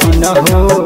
मसीन हो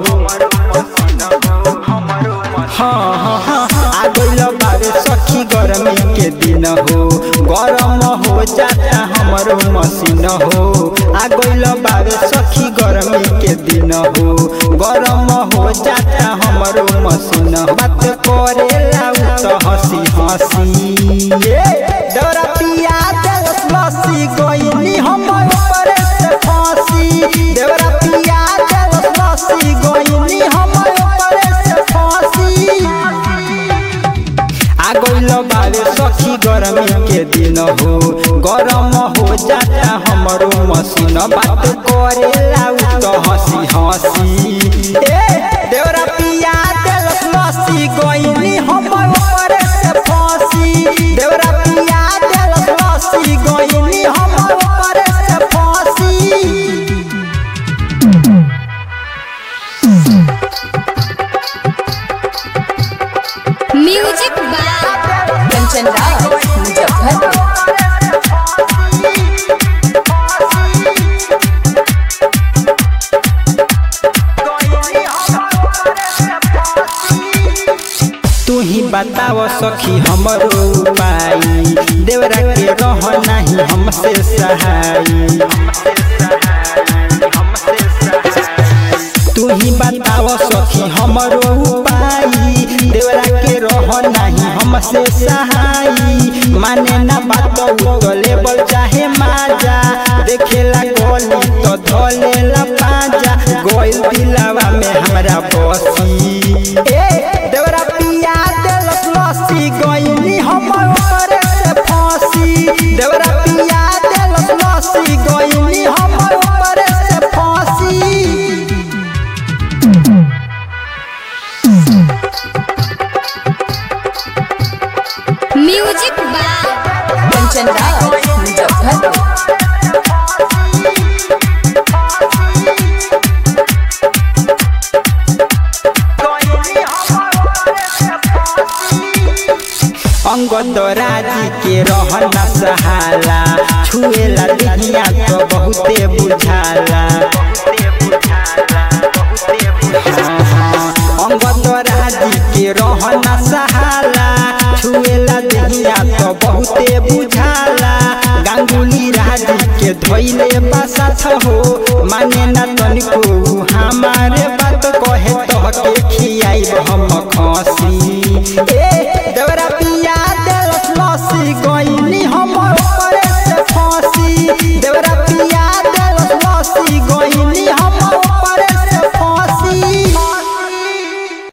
हाँ हाँ हाँ आ गइल बारे सखी गर्मी के दिन हो गरम हो जाता हमरो मसीन हो आ गइल बारे सखी गर्मी के दिन हो गरम हो जाता हमरो मसीन बात करेला उ त हंसी हंसी ए डरा पिया देलस लस्सी गइनी हमर ऊपर से फांसी देवरा पिया देलस लस्सी गइनी हमर ऊपर से फांसी आ गइल बारे सखी गर्मी के दिन हो गरम हो जाता हमरो मसीन बात करेला उ त हंसी हंसी ए देवरा पिया देलस लस्सी गइनी हमर ऊपर से फांसी देवरा पिया देलस लस्सी गइनी हमर ऊपर से फांसी म्यूजिक बाय कंचन राज मुजफ्फरपुर तू ही बताव सखी हमरो उपाय देवरा के रह नहीं हमसे सहाय तू ही बताव सखी हमरो उपाय देवरा के रह नहीं हमसे सहाय माने ना बात तो लेबल चाहे माजा देखेला गोली तो धोलेला पाजा गोइल दिलावा में हमरा बसी ए देवरा पिया देलस लस्सी गइनी हमर ऊपर से फांसी देवरा पिया देलस लस्सी गइनी हमर ऊपर से फांसी म्यूजिक बाय कंचन राज मुजफ्फरपुर अंगद राजी के रहना सहाला छुएला दिहिया तो बहुते बुझाला हाँ, हाँ, अंगद राजी के रहना सहाला छुएला दिहिया तो बहुते बुझाला गांगुली राजी के धोइले बासाथ हो माने ना तनिको उ हमारे बात कहे तो के खियाई हम खसी ए